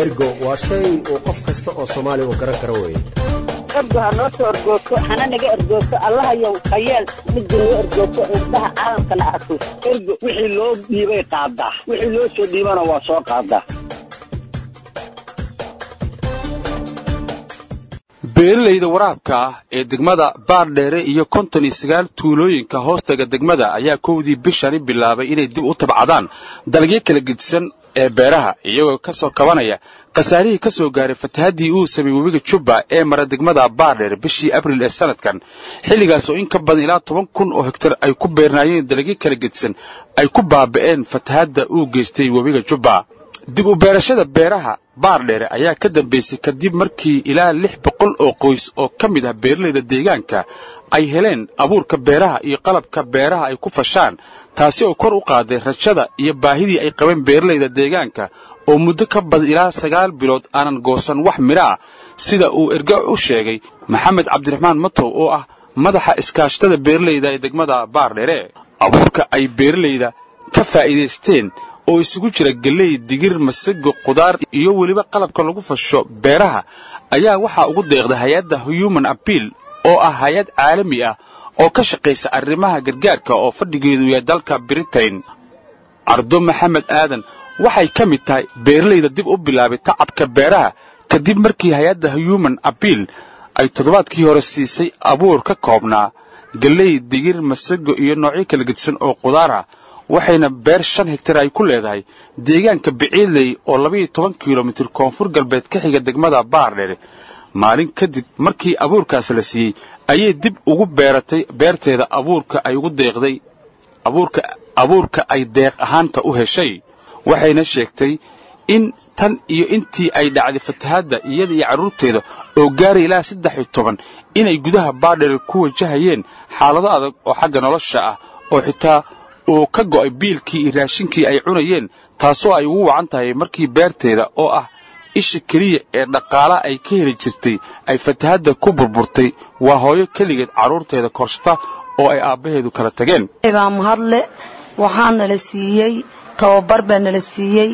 ergo waa shay uu qof kasta oo soomaali uu garan karo weeye ergo ha noo soo ergoogto hana naga ergoogto allahayow hayeel midda noo ergoogto indhaha caalamkana arko ergo wixii loo dhiibay qaadaa wixii loo soo dhiibana waa soo qaadaa beeralayda waraabka ah ee degmada baardheere iyo konton iyo sagaal tuulooyinka hoostaga degmada ayaa kowdii bishani bilaabay inay dib u tabcadaan dalagyo kala gedisan ee beeraha iyagoo ka soo kabanaya khasaarihii ka soo gaaray fatahaddii uu sameeyey webiga jubba ee mara degmada baardheere bishii abriil ee sanadkan xilligaas oo in ka badan ilaa toban kun oo hegtar ay ku beernaayeen dalagyo kala gedisan ay ku baaba'een fatahadda uu geystay webiga jubba dib u beerashada beeraha baardheere ayaa ka dambaysay kadib markii ilaa lix boqol oo qoys oo ka mid ah beeralayda deegaanka ay heleen abuurka beeraha iyo qalabka beeraha ay ku fashaan taasi oo kor u qaaday rajada iyo baahidii ay qabeen beeralayda deegaanka oo muddo ka badan ilaa sagaal bilood aanan goosan wax midho ah sida uu erga u sheegay maxamed cabdiraxmaan matow oo ah madaxa iskaashatada beeralayda ee degmada baardheere abuurka ay beeralayda ka faa'iidaysteen oo isugu jira gelley digir masago qudaar iyo weliba qalabka lagu fasho beeraha ayaa waxaa ugu deeqday hay-adda human abiil oo ah hay-ad caalami ah oo ka shaqaysa arrimaha gargaarka oo fadhigeedu yahay dalka britain cardo maxamed aadan waxay ka mid tahay beeralayda dib u bilaabay tacabka beeraha kadib markii hay-adda human abiil ay toddobaadkii hore siisay abuur ka koobnaa gelley digir masago iyo noocyo kala gedisan oo qudaar ah waxayna beer shan hegtar ay ku leedahay deegaanka biciidley oo labaiyo toban kilomitir koonfur galbeed ka xiga degmada baardheere maalin kadib markii abuurkaas la siiyey ayay dib ugu beeratay beerteeda abuurka ay ugu deeqday abuurka abuurka ay deeq ahaanta u heshay waxayna sheegtay in tan iyo intii ay dhacday fatahaadda iyada iyo carruurteeda oo gaaray ilaa saddex iyo toban inay gudaha baardheere ku wajahayeen xaalado adag oo xagga nolosha ah oo xitaa uu ka go'ay biilkii iyo raashinkii ay cunayeen taasoo ay ugu wacan tahay markii beerteeda oo ah isha keliya ee dhaqaala ay ka heli jirtay ay fatahadda ku burburtay waa hooyo keligeed carruurteeda korshata oo ay aabbaheedu kala tageen baa mahadle waxaa nala siiyey tababar baa nala siiyey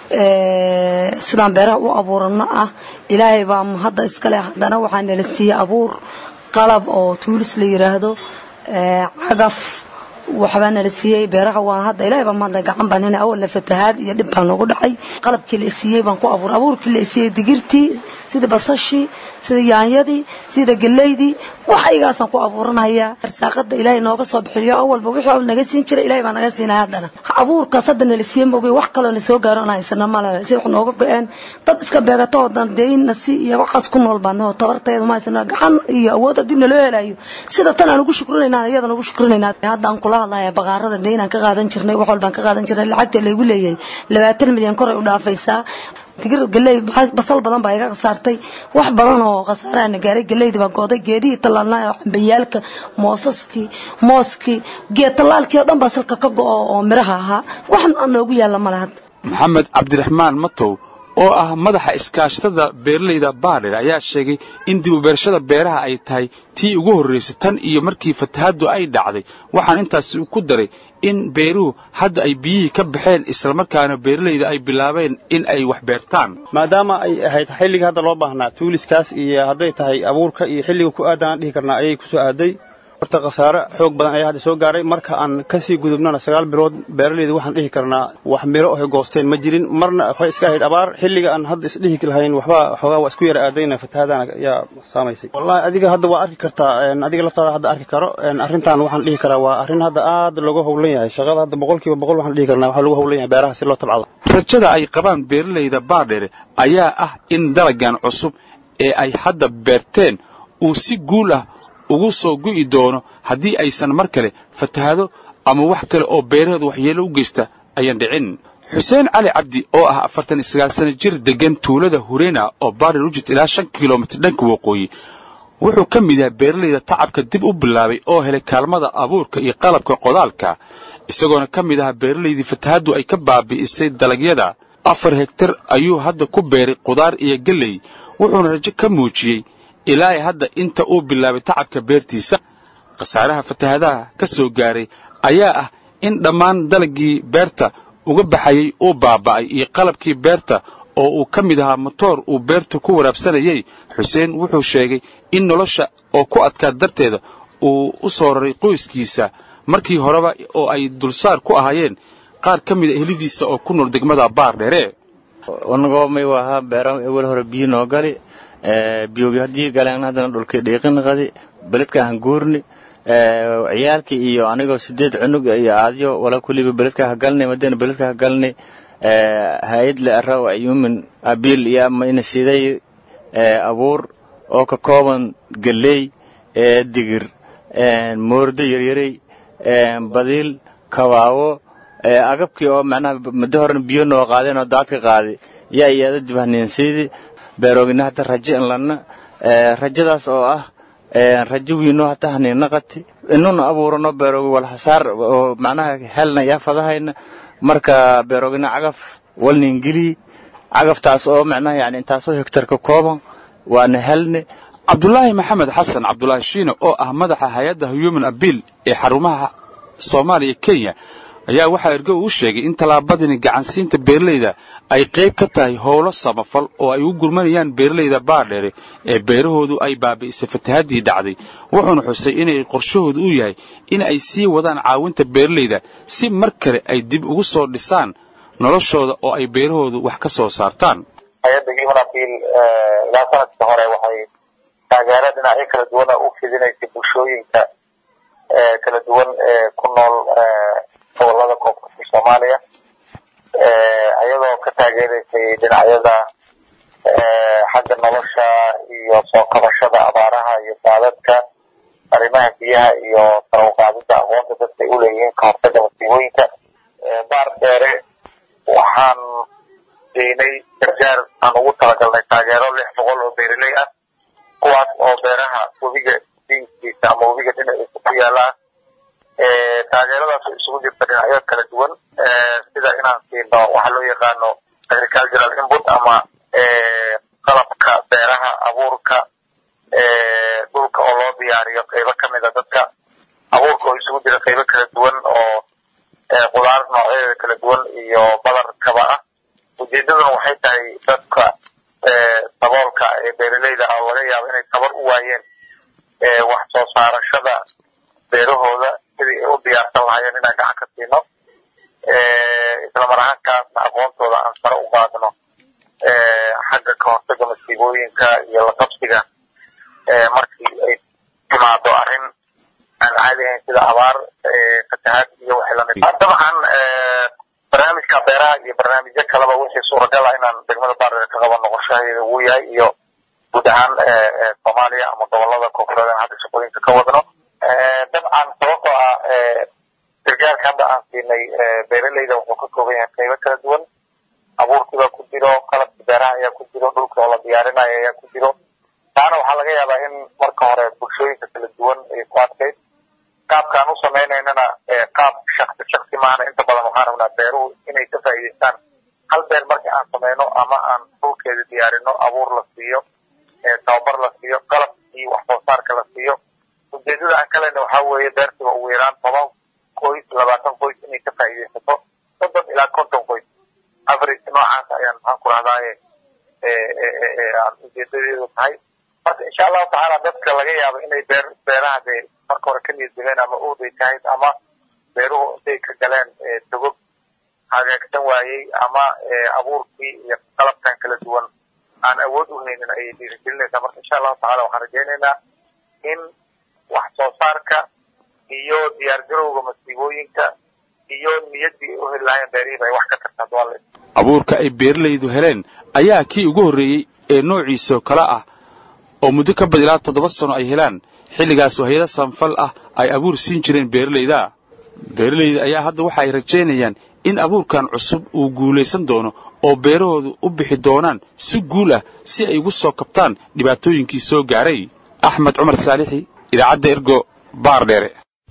sidaan beeraha u abuurano ah ilaahay baa mahadda iskale haddana waxaa nala siiyey abuur qalab oo tuulis la yidhaahdo cagaf waxbaa nala siiyey beeraha waan hadda ilahay baa mahadle gacan baan hina awalna fatahaad iyo dhib baa noogu dhacay qalabkii la siiyey baan ku abuur abuurkii la siiyey digirtii sida basashii sida yaanyadii sida geleydii wax ayagaasaan ku abuuranayaa arsaaqada ilaahay nooga soo bixiyo awalba wixii naga siin jiray ilahay baa naga siinaya haddana abuurkaas hadda nala siiyey moogay wax kaloo na soo gaaro aan haysano male si wax nooga go-een dad iska beegato oo deynna si iyo waxaas ku nool baadno tabarteedu ma haysano gacan iyo awood haddii naloo helayo sida tan aan ugu shukrinaynaa iyadana ugu shukrinaynaa hadda aan kula hadlaya baqaarada deynaan ka qaadan jirnay wax walbaan ka qaadan jirnay lacagta laygu leeyahay labaatan milyan koray u dhaafaysaa digir galey basal badan baa iga khasaartay wax badan oo khasaaraana gaaray galeydii baa gooday geedihii tallaalnaa oo cambayaalka moosaskii mooskii geed tallaalkii oo dhan baa salka ka go'o oo miraha ahaa wax noogu yaalla male hadda maxamed cabdiraxmaan matow oo ah madaxa iskaashatada beeralayda baadher ayaa sheegay in dib u beerashada beeraha ay tahay tii ugu horraysay tan iyo markii fatahaddu ay dhacday waxaan intaasi ku daray in beeruhu hadda ay biyihii ka baxeen islamarkaana beeralayda ay bilaabeen in ay wax beertaan maadaama ay ahayd xilliga hadda loo baahnaa tuuliskaas iyo hadday tahay abuurka iyo xilliga ku aadaan dhihi karnaa ayay ku soo aaday horta khasaare xoog badan ayaa hadda soo gaaray marka aan kasii gudubnana sagaal bilood beeralayda waxaan dhihi karnaa wax miro ohay goosteen ma jirin marna waxay iska ahayd abaar xilliga aan hadda isdhihi lahayn waxba xoogaa waa isku yara aadayna fatahaadana ayaa saamaysay wallahi adiga hadda waa arki kartaa adiga laftaada hadda arki karo arrintan waxaan dhihi karaa waa arrin hadda aad looga howlan yahay shaqada hadda boqolkiiba boqol waxaan dhihi karnaa waxaa lagu howlan yahay beeraha si loo tabcado rajada ay qabaan beeralayda baadhere ayaa ah in dalagan cusub ee ay hadda beerteen uu si guul ah ugu soo gu'i doono haddii aysan mar kale fatahaado ama wax kale oo beeraheedu waxyeello u geysta ayaan dhicin xuseen cali cabdi oo ah afartan iyo sagaal sana jir deggan tuulada hureena oo baadhir u jirta ilaa shan kilomitir dhanka waqooyi wuxuu ka mid yahay beeralayda tacabka dib u bilaabay oo helay kaalmada abuurka iyo qalabka qodaalka isagoona ka mid ahaa beeralaydii fatahaddu ay ka baabi'isay dalagyada afar hegtar ayuu hadda ku beeray qudaar iyo gelley wuxuuna rajo ka muujiyey ilaa hadda inta uu bilaabay tacabka beertiisa khasaaraha fatahadaha ka soo gaaray ayaa ah in dhammaan dalagii beerta uga baxayey uu baaba'ay iyo qalabkii beerta oo uu ka mid ahaa motoor uu beerta ku waraabsanayey xuseen wuxuu sheegay in nolosha oo ku adkaa darteeda uu u soo raray qoyskiisa markii horeba oo ay dulsaar ku ahaayeen qaar ka mida ehlidiisa oo ku nool degmada baardheere unagoo may wahaa beera ewel hore biyo noo gali biyogi haddii galeen haddana dhulkii dhiiqinaqadi beledka aan guurni ciyaalkii iyo anigoo sideed cunug iyo aadyo wala kuliba beledka ha galnay madena beledka ha galnay hay-ad le araw ayumin abiil iyo ama ina siday abuur oo ka kooban galley digir moordo yaryarey badiil kabaawo agabkii oo macnaha muddo horena biyo noo qaadeen oo daadka qaaday yaa iyada dibahniinsiidi beeroogina hadda rajo in lanna rajadaas oo ah rajo wiino hata haniinaqati inuna abuurano beeroogi walhasaar oo macnaha helna yaa fadahayna marka beeroogina cagaf walniingeliyi cagaftaas oo macnaha yani intaasoo hegtar ka kooban waana helne cabdulaahi maxamed xasan cabdulaahi shiine oo ah madaxa hay-adda human abiil ee xarumaha soomaaliya kenya ayaa waxaa ergo uu sheegay in tallaabadani gacansiinta beeralayda ay qayb ka tahay howlo samafal oo ay u gurmanayaan beeralayda baardheere ee beerahoodu ay baabi'isay fatahaddii dhacday wuxuuna xusay inay qorshahoodu u yahay in ay sii wadaan caawinta beeralayda si mar kale ay dib ugu soo dhisaan noloshooda oo ay beerahoodu wax ka soo saartaan hay-adda human abiil ilaa sanadkii hore waxay taageero dhinacyo kala duwana u fidinaysay bulshooyinka kala duwan ee ku nool gobolada koonfurta soomaaliya ayadoo ka taageeraysay dhinacyada xagga nolosha iyo soo kabashada abaaraha iyo daadadka arrimaha biyaha iyo sara uqaadida aqoonta dadka ay u leeyihiin ka hortaga masiibooyinka baar dheere waxaan deynay gargaar aan ugu talagalnay taageero lix boqol oo beeraley ah kuwaas oo beeraha webiga diinkiisa ama webiga dhinaciisa ku yaala taageeradaas oo isugu jirta dhinacyo kala duwan sida inaan siino waxaa loo yaqaano agricultural input ama qalabka beeraha abuurka dhulka oo loo diyaariyo qaybo ka mida dadka abuurka oo isugu jira qaybo kala duwan oo qudaar noocyadeeda kala duwan iyo badarkaba ah ujeedaduna waxay tahay dadka saboolka ee beeraleyda ah laga yaabo inay tabar u waayeen wax soo saarashada beerahooda sidii ay u diyaarsan lahaayeen inaan gacan ka siino islamar ahaankaasna aqoontooda aan sare u qaadno xagga ka hortaga masiibooyinka iyo la qabsiga markii ay timaado arrin aan caadi ahayn sida abaar fatahaad iyo wixii lamid dabcan barnaamijka beeraha iyo barnaamijyo kaleba wixii suuragal ah inaan degmada baardheer ka qaban noqoshaheeda uu yahay iyo guud ahaan soomaaliya ama gobolada koonfureed aan hadda shaqooyinka ka wadno dabcan sababtoo ah gargaarka hadda aan siinay beeraleyda wuxuu ka kooban yahay qaybo kala duwan abuurkiibaa ku jiro qalabki beeraha ayaa ku jiro dhulka oo la diyaarinayo ayaa ku jiro taana waxaa laga yaabaa in marka hore bulshooyinka kala duwan ay ku adkayd qaabkaan u sameynaynana qaab shaksi shaksi maahana inta badan waxaan rabnaa beeruhu inay ka faa'iidaystaan hal beer markii aan sameyno ama aan dhulkeeda diyaarino abuur la siiyo tababar la siiyo qalabkii wax soo saarka la siiyo ujeedada aan ka lehna waxaa weeye beertiba ugu yaraan toban qoys labaatan qoys inay ka faa'iidaysato soddon ilaa konton qoys average noocaas ayaan maxaan ku rahdaaye aan ujeedadeedu tahay marka insha allahu tacaala dadka laga yaabo inay beer beeraha dee marka hore ka niyad jabeen ama uuday tahayd ama beeruhu intay ka galeen togog hagaagsan waayey ama abuurkii iyo qalabkan kala duwan aan awood u haynin ayay dhiirigelinaysaa marka insha allahu tacala waxaan rajaynaynaa in wax soo saarka iyo diyaargarowga masiibooyinka iyo niyaddii u heli lahayn beerihiiba ay wax ka tartaan duale abuurka ay beeralaydu heleen ayaa kii ugu horreeyey ee noociisoo kale ah oo muddo ka bad ilaa toddoba sano ay helaan xilligaasoo hay-ada sanfal ah ay abuur siin jireen beeralayda beeralayda ayaa hadda waxa ay rajaynayaan in abuurkan cusub uu guulaysan doono oo beerahoodu u bixi doonaan si guul ah si ay ugu soo kabtaan dhibaatooyinkii soo gaaray axmed cumar saalixi idaacadda ergo baardheere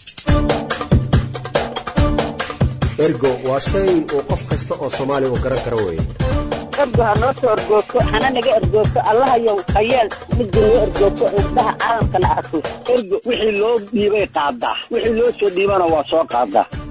ergo waa shay uu qof kasta oo soomaaliya uu garan karo weeye ergo ha noo soo ergoogto hana naga ergoogto allahayow hayeel midda noo ergoogto indhaha caalamkana arko ergo wixii loo dhiibay qaadaa wixii loo soo dhiibana waa soo qaadaa